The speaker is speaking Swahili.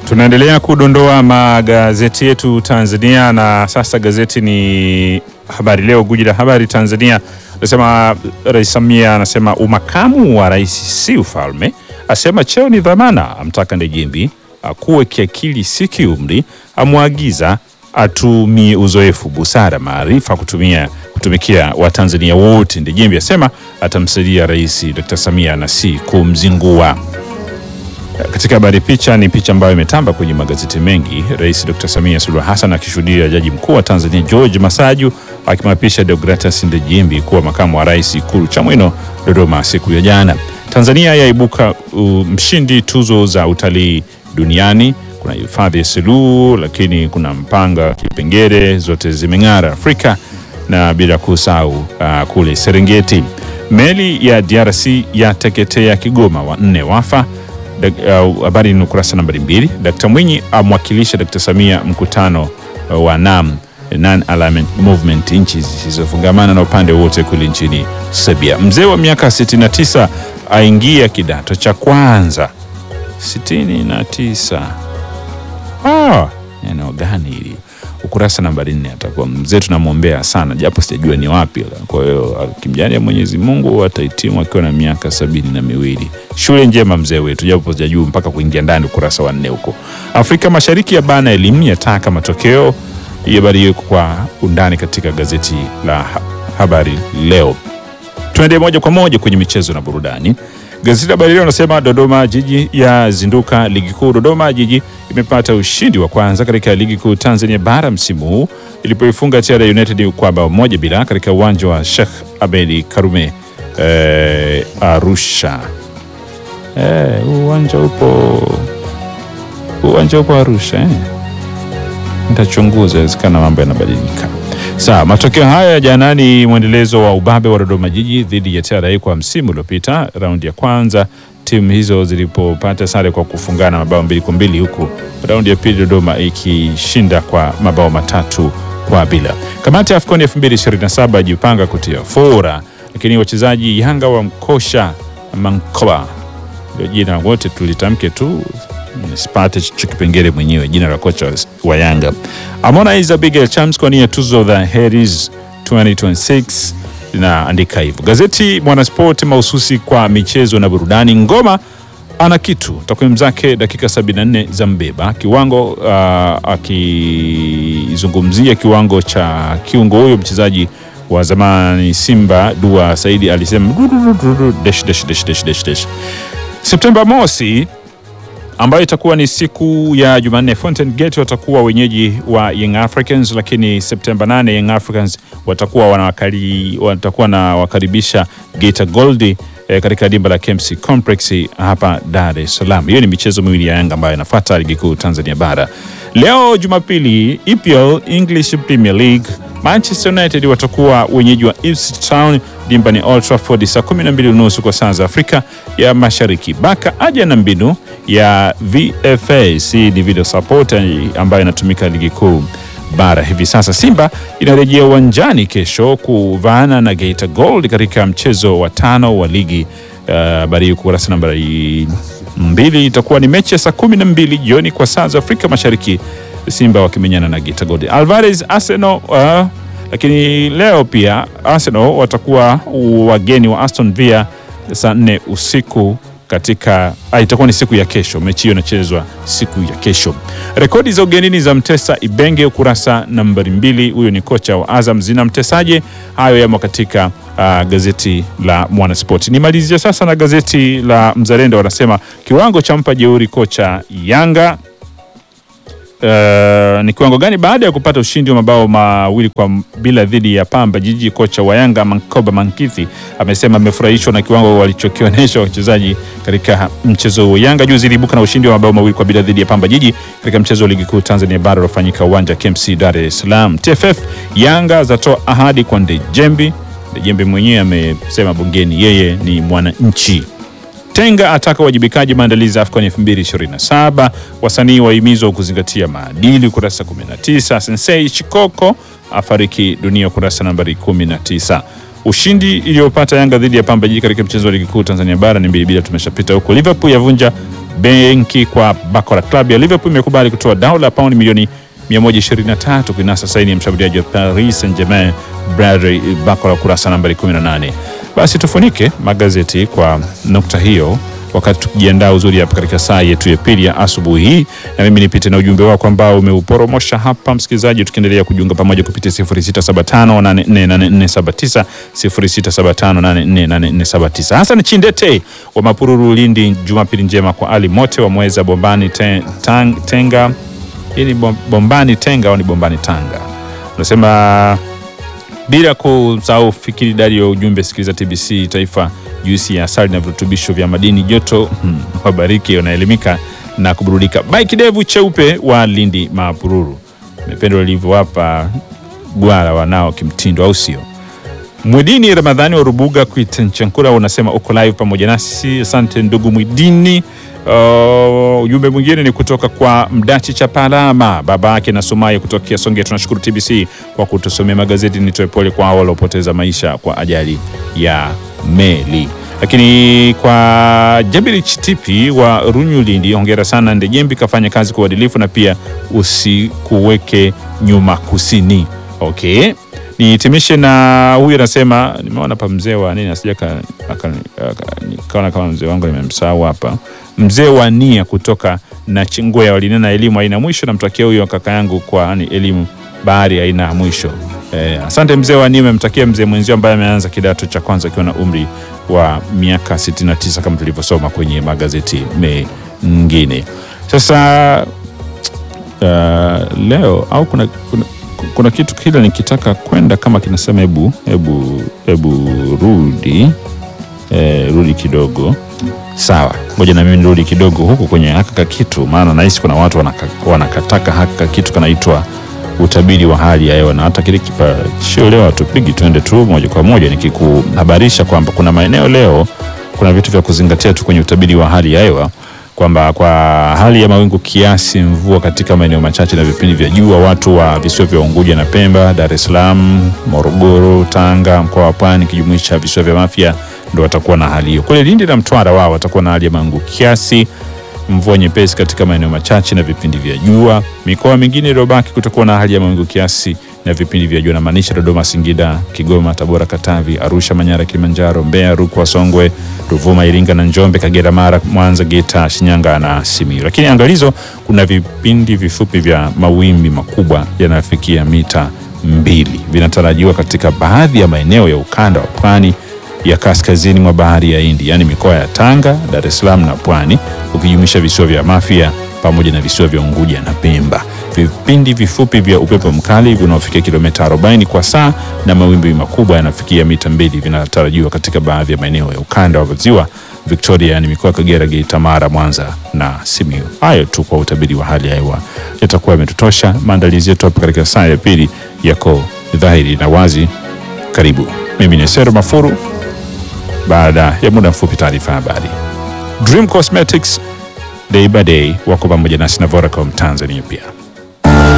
Tunaendelea kudondoa magazeti yetu Tanzania, na sasa gazeti ni Habari Leo, guji la habari Tanzania anasema Rais Samia anasema umakamu wa rais si ufalme, asema cheo ni dhamana, amtaka Ndejembi akuwe kiakili si kiumri, amwagiza atumie uzoefu, busara, maarifa kutumia kutumikia Watanzania wote. Ndejembi asema atamsaidia Rais Dr. Samia na si kumzingua. Katika habari picha ni picha ambayo imetamba kwenye magazeti mengi, Rais Dr. Samia Suluhu Hassan akishuhudia Jaji Mkuu wa Tanzania George Masaju akimwapisha Deogratas Ndejembi kuwa makamu wa rais Ikulu Chamwino, Dodoma siku ya jana. Tanzania yaibuka uh, mshindi tuzo za utalii duniani. Kuna hifadhi ya Selous, lakini kuna Mpanga, Kipengere, zote zimeng'ara Afrika na bila kusahau uh, kule Serengeti. Meli ya DRC yateketea Kigoma, wanne wafa habari uh, ni ukurasa nambari mbili. Dkt Mwinyi amwakilisha Dkt Samia mkutano uh, wa NAM Non Alignment Movement, nchi zisizofungamana na upande wote kule nchini Serbia. Mzee wa miaka 69 aingia kidato cha kwanza. 69 ah, eneo gani hili? Ukurasa nambari nne. Atakuwa mzee, tunamwombea sana, japo sijajua ni wapi. Kwa hiyo akimjalia Mwenyezi Mungu atahitimu akiwa na miaka sabini na miwili. Shule njema mzee wetu, japo sijajua mpaka kuingia ndani ukurasa wa nne huko. Afrika Mashariki ya bana elimu yataka matokeo. Hii habari hiyo kwa undani katika gazeti la Habari Leo. Tuende moja kwa moja kwenye michezo na burudani. Gazeti la Habari Leo nasema Dodoma Jiji ya zinduka ligi kuu. Dodoma Jiji imepata ushindi wa kwanza katika ligi kuu Tanzania bara msimu huu ilipoifunga TR United kwa bao moja bila katika uwanja wa Sheikh Abedi Karume eh, Arusha. Eh, uwanja upo uwanja upo Arusha eh. Nitachunguza, inawezekana mambo yanabadilika. Sawa, matokeo haya ya jana ni mwendelezo wa ubabe wa Dodoma Jiji dhidi ya TRA kwa msimu uliopita. Raundi ya kwanza timu hizo zilipopata sare kwa kufungana mabao mbili kwa mbili, huku raundi ya pili Dodoma ikishinda kwa mabao matatu kwa bila. Kamati ya AFCON 2027 jipanga kutia fora, lakini wachezaji Yanga wa mkosha Mankoba, ndio jina wote tulitamke tu nisipate cho kipengele mwenyewe jina la kocha wa Yanga. Harmonize Abigail Chams kwa nia tuzo the Harris 2026 linaandika hivyo. Gazeti Mwanasport mahususi kwa michezo na burudani. Ngoma ana kitu, takwimu zake dakika 74 za mbeba kiwango, uh, akizungumzia kiwango cha kiungo huyo mchezaji wa zamani Simba Dua Saidi alisema dash, dash, dash, dash, dash, dash. Septemba mosi ambayo itakuwa ni siku ya Jumanne, Fountain Gate watakuwa wenyeji wa Young Africans, lakini Septemba 8 Young Africans watakuwa wanawakali, watakuwa na wakaribisha Geita Gold eh, katika dimba la KMC Complex hapa Dar es Salaam. Hiyo ni michezo miwili ya Yanga ambayo inafuata ligi kuu Tanzania bara. Leo Jumapili, EPL English Premier League Manchester United watakuwa wenyeji wa Ipswich Town, dimba ni Old Trafford saa 12 unusu kwa saa za Afrika ya Mashariki. Baka aja na mbinu ya VFA ni video support ambayo inatumika ligi kuu bara hivi sasa. Simba inarejea uwanjani kesho kuvaana na Geita Gold katika mchezo wa tano wa ligi. Habari uh, kurasa nambari mbili itakuwa ni mechi ya saa kumi na mbili jioni kwa saa za Afrika Mashariki, Simba wakimenyana na Geita Gold. Alvarez Arsenal uh, lakini leo pia Arsenal watakuwa wageni wa Aston Villa saa nne usiku katika itakuwa ni siku ya kesho. Mechi hiyo inachezwa siku ya kesho. Rekodi za ugenini za Mtesa Ibenge, ukurasa nambari mbili. Huyo ni kocha wa Azam, zinamtesaje? Hayo yamo katika uh, gazeti la Mwanaspoti. Nimalizia sasa na gazeti la Mzalendo, wanasema kiwango cha mpa jeuri kocha Yanga. Uh, ni kiwango gani baada ya kupata ushindi wa mabao mawili kwa bila dhidi ya Pamba Jiji? Kocha wa Yanga Mankoba Mankithi amesema amefurahishwa na kiwango walichokionyesha wachezaji katika mchezo huo. Yanga juzi iliibuka na ushindi wa mabao mawili kwa bila dhidi ya Pamba Jiji katika mchezo wa ligi kuu Tanzania bara uliofanyika uwanja KMC Dar es Salaam. TFF Yanga zatoa ahadi kwa Ndejembi. Ndejembi mwenyewe amesema bungeni yeye ni mwananchi. Tenga ataka uwajibikaji maandalizi ya AFCON 2027. Wasanii wahimizwa kuzingatia maadili, ukurasa 19. Sensei Chikoko afariki dunia, ukurasa nambari 19. Ushindi iliyopata Yanga dhidi ya Pamba Jiji katika mchezo wa ligi kuu Tanzania bara ni mbili bila, tumeshapita huko. Liverpool yavunja Benki kwa bakora. Klabu ya Liverpool imekubali kutoa dau la paundi milioni 123 kuinasa saini ya mshambuliaji wa Paris Saint-Germain Bradley Bakora, kurasa nambari 18. Basi tufunike magazeti kwa nukta hiyo wakati tukijiandaa uzuri hapa katika saa yetu ya pili ya asubuhi hii, na mimi nipite na ujumbe wako ambao umeuporomosha hapa msikilizaji, tukiendelea kujiunga pamoja kupitia 0675848479 0675848479. Hassan Chindete wa Mapururu, Lindi, Jumapili njema kwa Ali Mote wa Mweza Bombani te, tang, Tenga. Hii ni bom- Bombani Tenga au ni Bombani Tanga? Unasema bila kusahau fikiri idadi ya ujumbe, sikiliza TBC Taifa, juisi ya asali na virutubisho vya madini joto. Hmm, wabariki, unaelimika na kuburudika. Bai kidevu cheupe wa Lindi Mapururu, mependo livyowapa gwara wanao kimtindo, au sio? Mwidini Ramadhani wa Rubuga Kuitenchankura unasema uko live pamoja nasi, asante ndugu Mwidini. Uh, ujumbe mwingine ni kutoka kwa Mdachi Chapalama, baba yake na Sumai kutokea Songea. Tunashukuru TBC kwa kutusomea magazeti. Nitoe pole kwa hao waliopoteza maisha kwa ajali ya meli. Lakini kwa Jabiri Chitipi wa Runyu Lindi, hongera sana Ndejembi, kafanya kazi kwa uadilifu na pia usikuweke nyuma kusini. Okay, nihitimishe na huyu anasema, nimeona pa mzee wa nini asija ka- aka- aka- nikaona kama mzee wangu nimemsahau hapa, mzee wa nia kutoka na Chingoya walinena elimu haina mwisho. Namtakia huyo kaka yangu kwa ni elimu bahari haina mwisho. Eh, asante mzee wa nia, umemtakia mzee mwenzio ambaye ameanza kidato cha kwanza akiwa na umri wa miaka 69 kama tulivyosoma kwenye magazeti mengine. Sasa uh, leo au kuna, kuna, kuna kitu kile nikitaka kwenda kama kinasema hebu hebu hebu rudi eh, rudi kidogo sawa, ngoja na mimi nirudi kidogo huku kwenye haka kitu, maana nahisi kuna watu wanaka, wanakataka haka kitu kanaitwa utabiri wa hali ya hewa, na hata kile kipashio leo hatupigi, twende tu moja kwa moja nikikuhabarisha kwamba kuna maeneo leo kuna vitu vya kuzingatia tu kwenye utabiri wa hali ya hewa kwamba kwa hali ya mawingu kiasi, mvua katika maeneo machache na vipindi vya jua. Watu wa visiwa vya Unguja na Pemba, Dar es Salaam, Morogoro, Tanga, mkoa wa Pwani kijumuisha visiwa vya Mafia ndo watakuwa na hali hiyo. Kule Lindi na Mtwara wao watakuwa na hali ya mawingu kiasi, mvua nyepesi katika maeneo machache na vipindi vya jua. Mikoa mingine iliyobaki kutakuwa na hali ya mawingu kiasi na vipindi vya jua, namaanisha Dodoma, Singida, Kigoma, Tabora, Katavi, Arusha, Manyara, Kilimanjaro, Mbeya, Rukwa, Songwe, Ruvuma, Iringa na Njombe, Kagera, Mara, Mwanza, Geita, Shinyanga na Simiyu. Lakini angalizo, kuna vipindi vifupi vya mawimbi makubwa yanayofikia mita mbili vinatarajiwa katika baadhi ya maeneo ya ukanda wa pwani ya kaskazini mwa bahari ya Hindi, yaani mikoa ya Tanga, Dar es Salaam na Pwani, ukijumuisha visiwa vya Mafia pamoja na visiwa vya Unguja na Pemba. Vipindi vifupi vya upepo mkali vinaofikia kilomita 40 kwa saa na mawimbi makubwa yanafikia mita mbili vinatarajiwa katika baadhi ya maeneo ya ukanda wa ziwa Victoria, yani mikoa ya Kagera, Geita, Mara, Mwanza na Simiyu. Hayo tu kwa utabiri wa hali ya hewa yatakuwa yametutosha. Maandalizi yetu hapa katika saa ya pili yako dhahiri na wazi. Karibu, mimi ni Sero Mafuru. Baada ya muda mfupi, taarifa ya habari. Dream Cosmetics day by day wako pamoja nasi na Vodacom Tanzania pia.